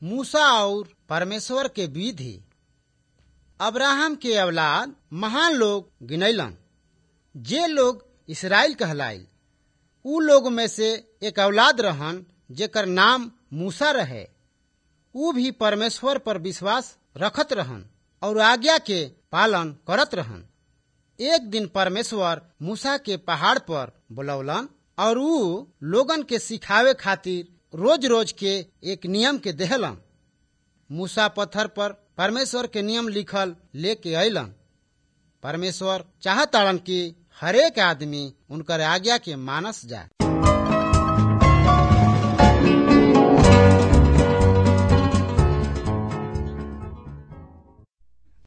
मूसा और परमेश्वर के विधि अब्राहम के औलाद महान लोग गिनैलन जे लोग इसराइल कहलाइल उ लोग में से एक औलाद रहन जेकर नाम मूसा रहे उ भी परमेश्वर पर विश्वास रखत रहन और आज्ञा के पालन करत रहन एक दिन परमेश्वर मूसा के पहाड़ पर बुलौलन और उ लोगन के सिखावे खातिर रोज रोज के एक नियम के देहलन मूसा पत्थर पर परमेश्वर के नियम लिखल लेके अलन परमेश्वर चाहताड़न कि हरेक आदमी उनकर आज्ञा के मानस जाए